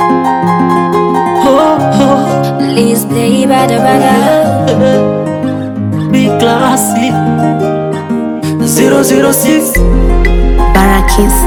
Oh, oh, Please play bada bada. be classy. 006 Barakis.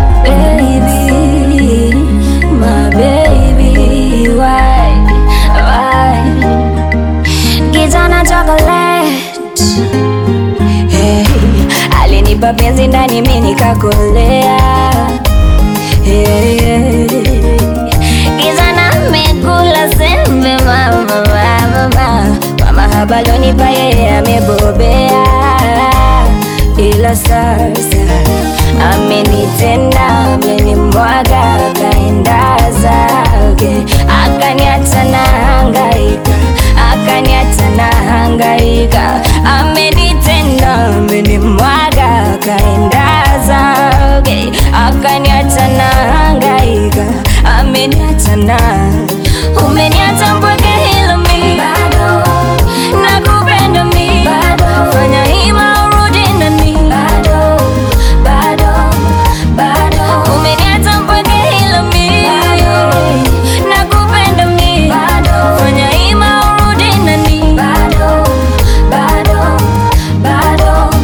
Baby, my baby, why, why? Kijana chocolate, hey, alinipa penzi ndani mimi nikakolea, hey, hey. Kijana amekula sembe mama, mama, mama, mama habalonipa yeye amebobea, ila sasa amenitenda amenimwaga akaenda zake akaniacha na hangaika akaniacha na hangaika amenitenda amenimwaga akaenda zake akaniacha na hangaika ameniacha na umeniacha mpweke hilo mi bado nakupenda mi bado fanya hima urudi nami bado bado bado umeniacha mpweke hilo mi bado nakupenda mi bado fanya hima urudi nami bado bado bado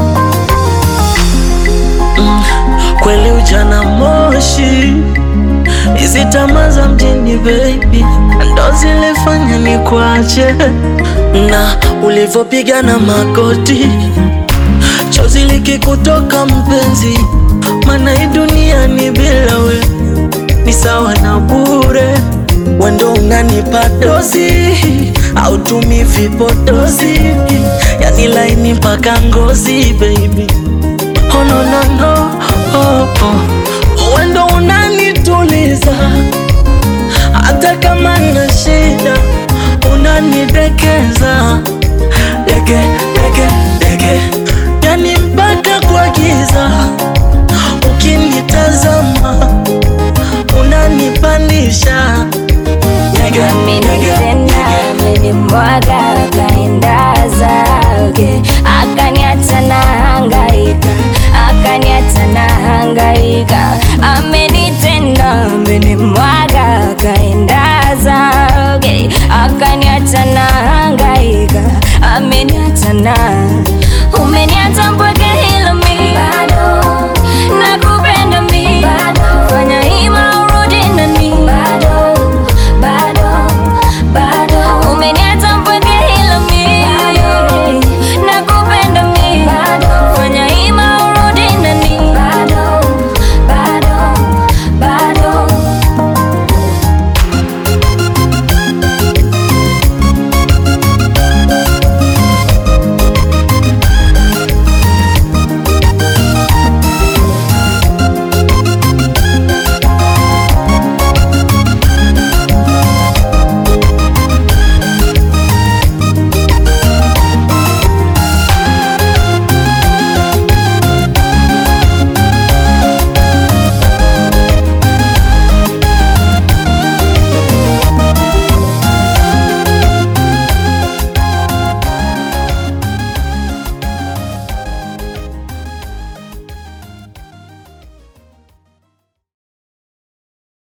kweli ujana moshi, hizi tamaa za mjini baby ndo zilifanya ni kuache, na ulivyopigana magoti, chozi likikutoka mpenzi, maana hii dunia ni bila we ni sawa na bure, wendo unanipa dozi au tumi vipodozi, yani laini mpaka ngozi baby Oh, no, no, no. Oh, oh. Wendo unanituliza hata kama na shida unanidekeza deke deke deke, yani mpaka kwa giza ukinitazama unanipandisha deke deke amenitenda amenimwaga akaenda zake akaniacha na hangaika akaniacha na hangaika amenitenda amenimwaga